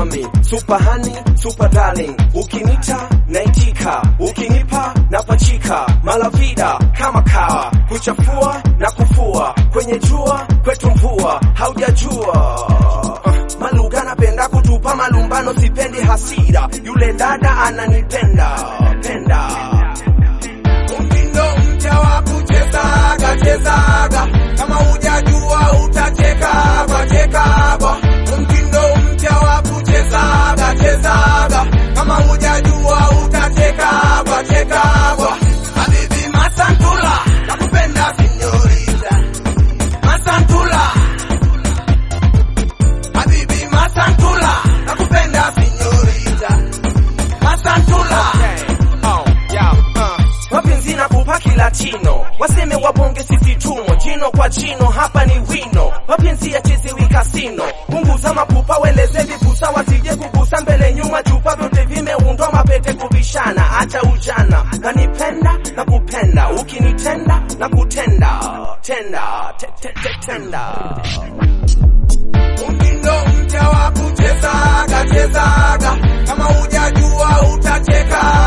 mami super honey super darling ukinita naitika ukinipa napachika malavida kama kawa kuchafua na kufua kwenye jua kwetu mvua haujajua uh, maluga napenda kutupa malumbano sipendi hasira yule dada ananipenda penda Mtindo mpya wa kuchezaga chezaga, kama hujajua utachekagwa chekagwa. Mtindo mpya wa kuchezaga chezaga, kama hujajua utachekagwa chekagwa. Habibi Masantula, nakupenda sinyorita Masantula. Habibi Masantula, nakupenda sinyorita Masantula. Oh, yeah, uh. mapenzi na kupa kilatino waseme wabonge sisi tumo jino kwa jino hapa ni wino mapenzi ya chezewi kasino punguza mapupa weleze vipusa wasije kugusa mbele nyuma chupa vyote vimeundwa mapete kubishana acha ujana nanipenda na kupenda ukinitenda na kutenda tenda te, te, te, tenda Mtindo mpya wa kuchezaga chezaga, kama hujajua utacheka